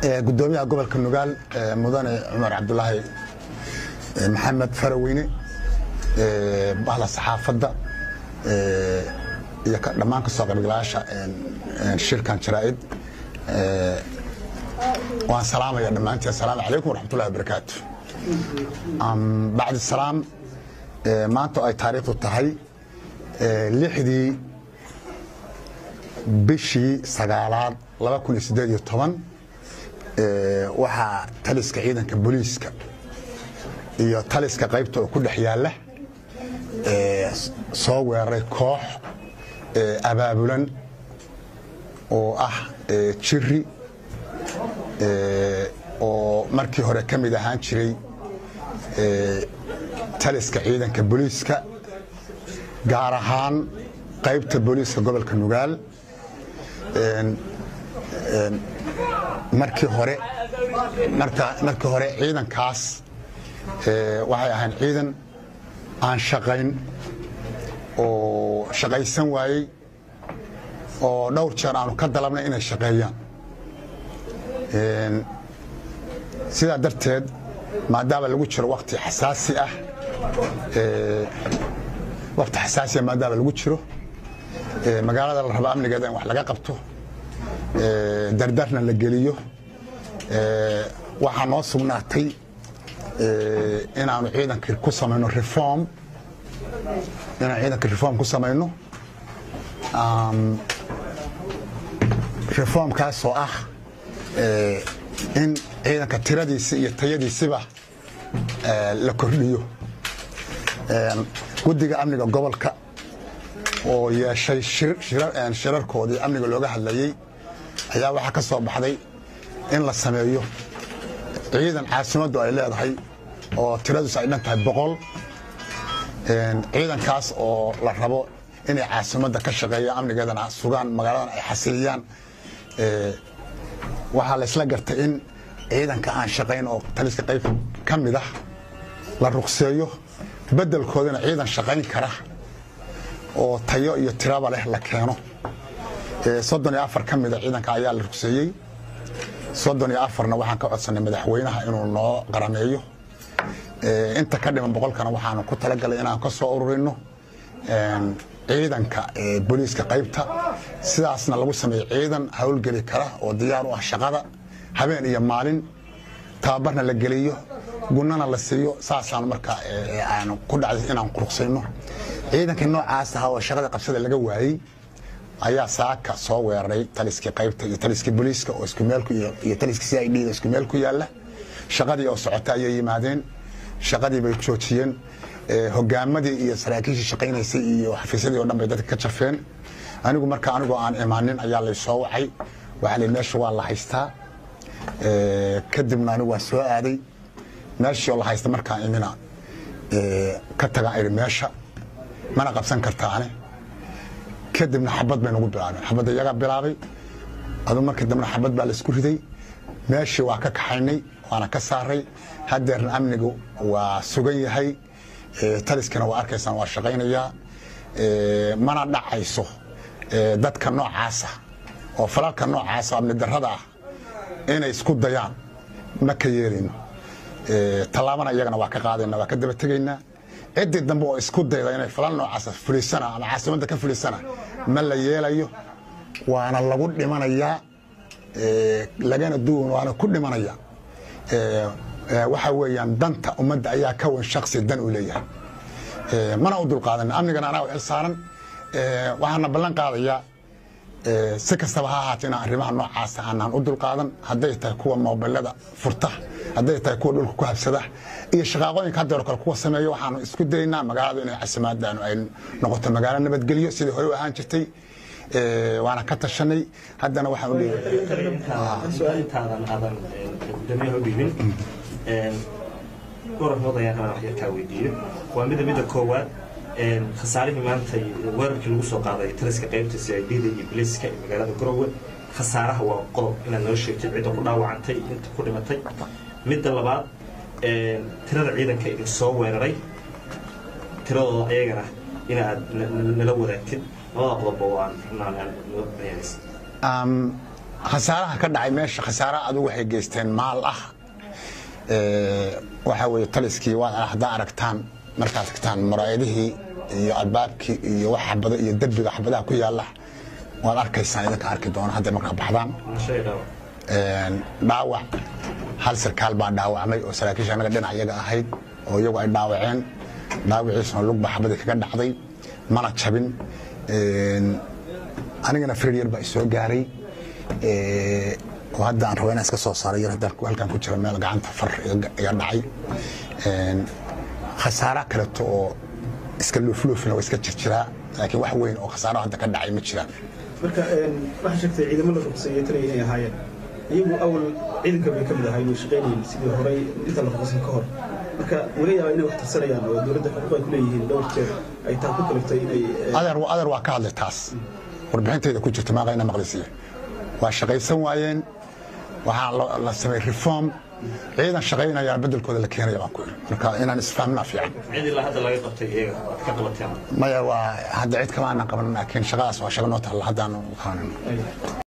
gudoomiyaha gobolka nugaal mudane cumar cabdulaahi maxamed faraweyne bahla saxaafadda iyo dhammaan ka soo qaybgalayaasha shirkan jaraa'id waan salaamaya dhammaantiin asalaamu calaykum waraxmatullahi wabarakaatu bacdi salaam maanta oo ay taariikhdu tahay lixdii bishii sagaalaad laba kun iyo siddeed iyo toban waxaa taliska ciidanka booliiska iyo taliska qaybta oo ku dhex yaalla soo weeraray koox abaabulan oo ah jiri oo markii hore ka mid ahaan jiray taliska ciidanka booliiska gaar ahaan qaybta booliiska gobolka nugaal markii hore markii hore ciidankaas waxay ahayn ciidan aan shaqayn oo shaqaysan waayey oo dhowr jeer aanu ka dalabnay inay shaqeeyaan sidaa darteed maadaama lagu jiro wakti xasaasi ah wakti xasaasiah maadaama lagu jiro magaalada la rabo amnigeeda in wax laga qabto dardarna la geliyo waxaa noo sugnaatay inaanu ciidanka ku samayno reform inaan ciidanka reform ku samayno reformkaasoo ah in ciidanka tiradiisi iyo tayadiisiba la kordhiyo guddiga amniga gobolka oo yeeshay shirarkoodii amniga looga hadlayey ayaa waxaa ka soo baxday in la sameeyo ciidan caasimaddu ay leedahay oo tiradiisu ay dhan tahay boqol ciidankaas oo la rabo inay caasimadda ka shaqeeyaan amnigeedana sugaan magaaladan ay xasiliyaan waxaa laysla gartay in ciidanka aan shaqayn oo taliska qayb ka mid ah la ruqseeyo beddelkoodana ciidan shaqayn kara oo tayo iyo tiraba leh la keeno soddon iyo afar ka mida ciidanka ayaa la rugseeyey soddon iyo afarna waxaan ka codsanay madaxweynaha inuu noo qarameeyo inta ka dhiman boqolkana waxaanu ku talagalay inaan ka soo ururino ciidanka booliiska qaybta sidaasna lagu sameeyo ciidan howlgeli kara oo diyaar u ah shaqada habeen iyo maalin tababarna la geliyo gunana la siiyo saasaan marka aan ku dhacday inaan quruqsayno ciidankii noocaas ahaa oo shaqada qabsada laga waayey ayaa saaka soo weeraray taliskii qaybta iyo taliskii booliiska oo isku meel iyo taliskii c i d da isku meel ku yaalla shaqadii oo socota ayay yimaadeen shaqadii bay joojiyeen hogaamadii iyo saraakiishii shaqaynaysay iyo xafiisyadii o dhan bay dadka ka jafeen anigu marka anigoo aan imaanin ayaa lay soo wacay waxaa li meesha waa la haystaa kadibna anigu waan soo aaday meeshii oo la haysta markaan imina ka tagaan idhi meesha mana qabsan kartaane kadibna xabad bay nagu bilaabeen xabadda iyagaa bilaabay adu markii dambena xabad baa laisku riday meeshii waa ka kaxaynay waana ka saaray hadeerna amnigu waa sugan yahay taliskana waa arkaysaan waa shaqaynayaa mana dhacayso dadka noocaasa oo falalka noocaasa amni darrada ah inay isku dayaan ma ka yeelayno tallaabana iyagana waa ka qaadayna waa ka daba tegaynaa ciddii dambe oo isku dayda inay falal noocaasa fulisana ama caasimadda ka fulisana ma la yeelayo waana lagu dhimanayaa lagana duwan waana ku dhimanaya waxa weeyaan danta ummadda ayaa ka wan shaksi dan u leeyahay mana u dulqaadan amnigana anaa u xil saaran waxaana ballan qaadayaa si kastaba ha ahaatee inaan arrimaha noocaasa aanaan u dulqaadan hadday tahay kuwa moobilada furta hadday tahay kuwa dhulka ku habsada iyo shaqaaqooyinka haddeero kale kuwa sameeya waxaanu isku daynaa magaaladu inay casimaadaanu ay noqoto magaalo nabadgelyo sidii hore u ahaan jirtay waana ka tashanay haddana waxaan u su-aalintaadan aadan gudoomiyaha u dhiibin dhowr arrimood ayaan rabaa wax yar kaa weydiiyo waa mida midda koowaad khasaarihii maanta weerarkii lagu soo qaaday taliska qaybta c i d da iyo biliiska ee magaalada garowe khasaaraha waa qodob inaad noo sheegtid cidda ku dhaawacantay inta ku dhimatay midda labaad tirada ciidanka idin soo weeraray tiradooda ayagana inaad nala wadaagtid labada qodobba waan rabnaa noo bayaanaysa khasaaraha ka dhacay meesha khasaara adigu waxay geysteen maal ah waxaa weeye taliskii waad haddaa aragtaan markaad tagtaan muraayadihii iyo albaabkii iyo wax xabado iyo derbiga xabadaha ku yaala waad arkaysaan idinka arki doona hadday markaa baxdaan dhaawac hal sarkaal baa dhaawacmay oo saraakiisha anaga dhinac iyaga ahayd oo iyagu ay dhaawaceen dhaawiciisuna lugba xabadii kaga dhacday mana jabin anigana freryar baa isoo gaaray oo hadda aan rabo inaan iska soo saaray yar haddaan halkan ku jira meel gacanta far iga dhacay khasaara kaleto oo iska luufluufina waa iska jirjiraa laakiin wax weyn oo khasaaro hadda ka dhacay ma jiraan marka waxaa sheegtay ciidamo la ruqseeyey taliya inay ahaayeen iyagu awal ciidanka bay ka mid ahaayeen oo shaqaynayeen sidii horey inta la ruqsan ka hor marka wala yaaba inay wax tirsanayaan oo dowladda xuquuq ay ku leeyihiin dhowr jeer ay taa ku kaliftay inay adeer adeer waa ka hadlay taas warbixintayda ku jirta maaqayna maqlisiya waa shaqaysan waayeen waxaa la sameeyey reform ciidan shaqaynayaan bedelkooda la keenaya baan ku iri marka inaan isfahmna fiican cid ilaa hadda laga qabtay iyaga aad ka qabateen maya waa hadda cid kama aanan qaban laakiin shaqadaas waa shaqa noo taalla haddaan qabanino